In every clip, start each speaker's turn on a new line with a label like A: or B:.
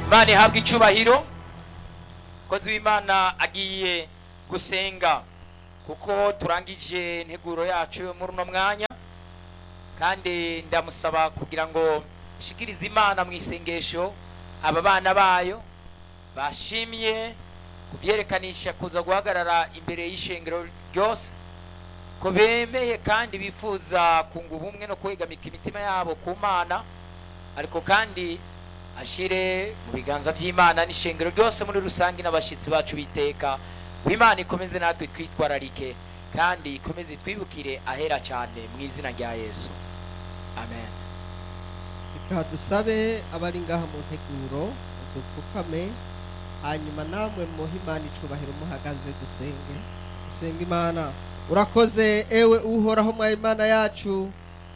A: imana ihabwa icubahiro umukozi w'imana agiye gusenga kuko turangije integuro yacu muri uno mwanya kandi ndamusaba kugira ngo shikirize imana mu isengesho aba bana bayo bashimye kubyerekanisha kuza guhagarara imbere y'ishengero ryose ko bemeye kandi bifuza kunga ubumwe no kwegamika imitima yabo ku mana ariko kandi ashire mu biganza by'imana n'ishengero ryose muri rusange n'abashyitsi bacu biteka ngo imana ikomeze natwe twitwararike kandi ikomeze twibukire ahera cyane mu izina rya yesu amen
B: reka dusabe abari ngaha mu nteguro dupfukame hanyuma namwe muhe imana icubahiro muhagaze dusenge dusenga imana urakoze ewe uhoraho mwa imana yacu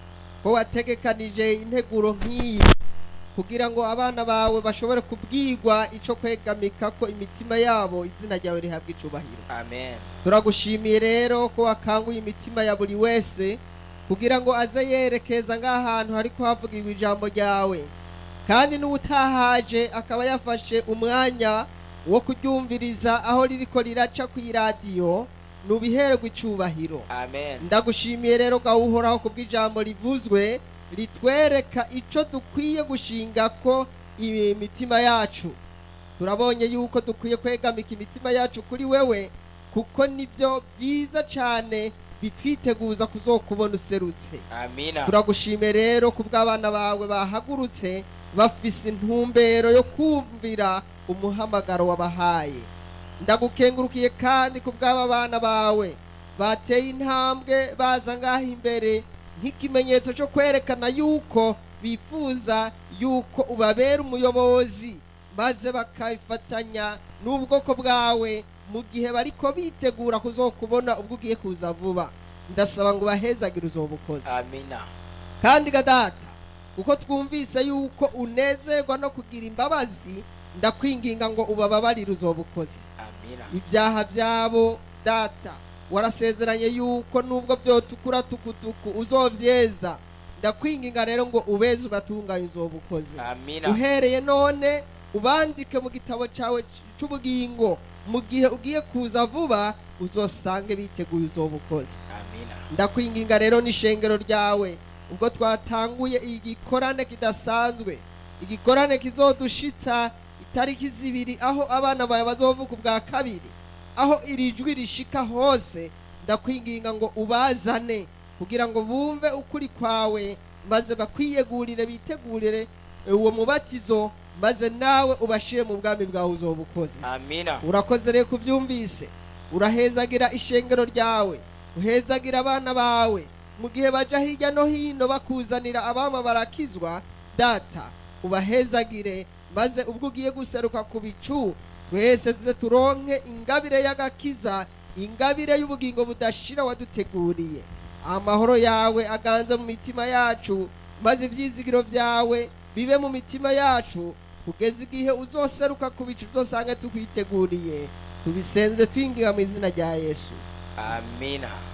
B: ko wategekanije integuro nk'iyi kugira ngo abana bawe bashobore kubwirwa ico kwegamika ko imitima yabo izina ryawe rihabwa icubahiro
A: amen
B: turagushimiye rero ko wakanguye imitima ya buri wese kugira ngo aze yerekeza ng'ahantu hariko havugirwa ijambo ryawe kandi n'ubutahaje akaba yafashe umwanya wo kuryumviriza aho ririko riraca kw'iradiyo nubihererwa icubahiro
A: amen
B: ndagushimiye rero gawuhoraho kubw'ijambo rivuzwe ritwereka ico dukwiye gushinga ko imitima yacu turabonye yuko dukwiye kwegamika imitima yacu kuri wewe kuko nibyo byiza cyane bitwiteguza kuzokubona userutse
A: amina
B: turagushimiye rero kubw'abana bawe bahagurutse bafise intumbero yo kumvira umuhamagaro wabahaye ndagukengurukiye kandi kubw'aba bana bawe bateye intambwe baza ngaho imbere nk'ikimenyetso cyo kwerekana yuko bifuza yuko ubabera umuyobozi maze bakabifatanya n'ubwoko bwawe mu gihe bariko bitegura kuzokubona ubwo ugiye kuza vuba ndasaba ngo bahezagire uzobukozi
A: amina
B: kandi gadata kuko twumvise yuko unezerwa no kugira imbabazi ndakwinginga ngo ubababarire uzobukozi
A: amina
B: ibyaha byabo data warasezeranye yuko nubwo byotukura tukutuku uzovyeza ndakwinginga rero ngo ubeze ubatunganye uzobukozi
A: amina
B: uhereye none ubandike mu gitabo cyawe cy'ubugingo mu gihe ugiye kuza vuba uzosange biteguye uzobukozi
A: amina
B: ndakwinginga rero n'ishengero ryawe ubwo twatanguye igikorane kidasanzwe igikorane kizodushitsa itariki zibiri aho abana bawe bazovuka ubwa kabiri aho iri jwi rishika hose ndakwinginga ngo ubazane kugira ngo bumve ukuri kwawe maze bakwiyegurire bitegurire uwo mubatizo maze nawe ubashire mu bwami bwawe uzobukoze
A: amina
B: urakoze rero kubyumvise urahezagira ishengero ryawe uhezagira abana bawe mu gihe baja hirya no hino bakuzanira abama barakizwa data ubahezagire maze ubwo ugiye guseruka ku bicu twese tuze turonke ingabire y'agakiza ingabire y'ubugingo budashira waduteguriye amahoro yawe aganze mu mitima yacu maze ibyizigiro byawe bibe mu mitima yacu kugeza igihe uzoseruka ku bicu uzosange tukwiteguriye tubisenze twingira mu izina rya yesu
A: amina